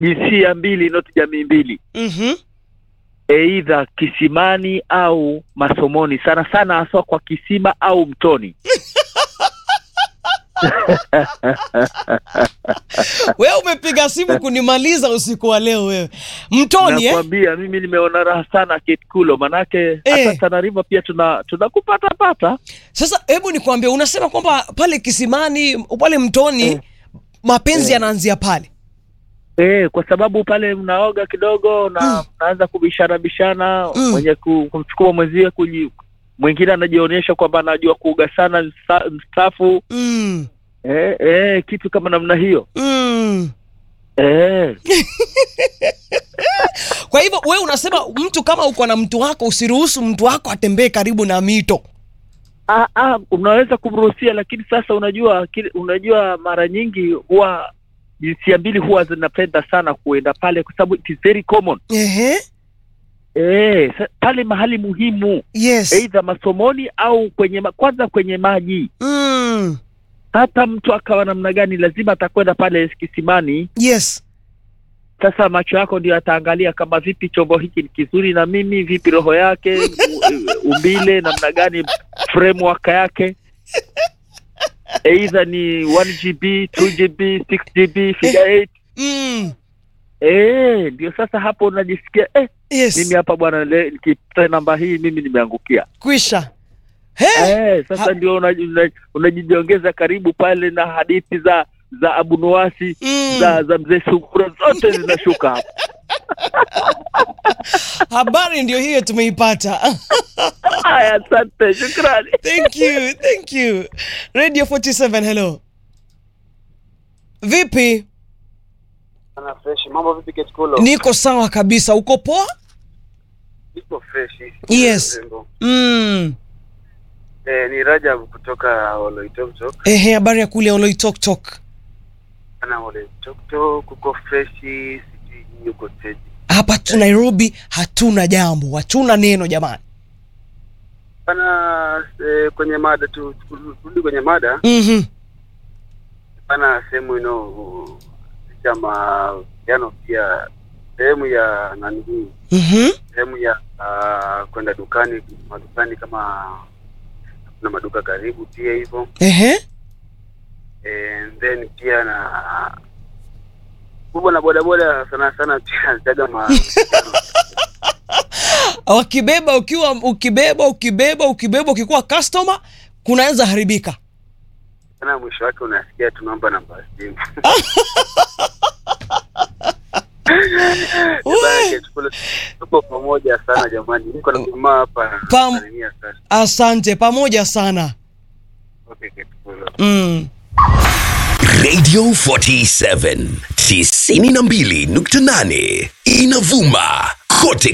jinsia mbili not jamii mbili Mhm. eidha kisimani au masomoni sana sana haswa kwa kisima au mtoni Wewe umepiga simu kunimaliza usiku wa leo wewe. Mtoni eh? nakwambia mimi nimeona raha sana ketkulo manake Eh. hata Tana River pia tuna tunakupata pata Sasa hebu nikwambie, unasema kwamba pale kisimani pale mtoni Eh. mapenzi Eh. yanaanzia pale. Eh, kwa sababu pale mnaoga kidogo na Mm. mnaanza kubishana bishana Mm. mwenye ku- kumchukua mwenzie kuji mwingine anajionyesha kwamba anajua kuoga sana msta- mstaafu Mm. eh, eh, kitu kama namna hiyo Mm. eh. Kwa hivyo wewe unasema mtu kama uko na mtu wako usiruhusu mtu wako atembee karibu na mito. Ah, ah, unaweza kumruhusia lakini sasa unajua kile, unajua mara nyingi huwa jinsia mbili huwa zinapenda sana kuenda pale kwa sababu it is very common Ehe. eh, sa- pale mahali muhimu Yes. aidha masomoni au kwenye ma, kwanza kwenye maji Mm. hata mtu akawa namna gani lazima atakwenda pale kisimani Yes. sasa macho yako ndio ataangalia kama vipi chombo hiki ni kizuri na mimi vipi roho yake u- umbile namna gani framework yake eidha ni 1gb 2gb 6gb figure 8 Mm. eh ndio sasa hapo unajisikia eh, Yes. mimi hapa bwana le- nikipata namba hii mimi nimeangukia Kwisha. He? eh, sasa Ha- ndio unaji- unaji- unajijiongeza karibu pale na hadithi za za Abu Nuwasi Mm. za za mzee Sungura zote zinashuka hapo Habari ndio hiyo tumeipata. haya asante shukrani Thank you, thank you. Radio 47, hello. Vipi? Sana fresh. Mambo vipi Ketkulo? Niko sawa kabisa. Uko poa? Niko fresh. Yes. Mrembo. Mm. Eh, ni Rajab kutoka Oloitoktok. Ehe, habari ya kule Oloitoktok. Ana Oloitoktok kuko fresh, sijui yuko teji. Hapa tu Nairobi hatuna jambo, hatuna neno jamani. Pana eh, kwenye mada tu turudi kwenye mada. Mhm. Pana sehemu ino kama jano pia sehemu ya nani hii Mhm. sehemu ya uh, kwenda dukani madukani kama kuna maduka karibu pia hivyo Ehe. and then pia na kubwa na bodaboda sana sana pia zaga ma Wakibeba ukiwa ukibeba ukibeba ukibeba ukikuwa customer kunaweza haribika. sana mwisho wake unasikia tunaomba namba ya simu We. Chukula- tuko pamoja sana jamani niko na jamaa hapa Pam- Tanzania sana Asante pamoja sana. okay Ketkulo. Mm. Radio 47 92.8 inavuma kote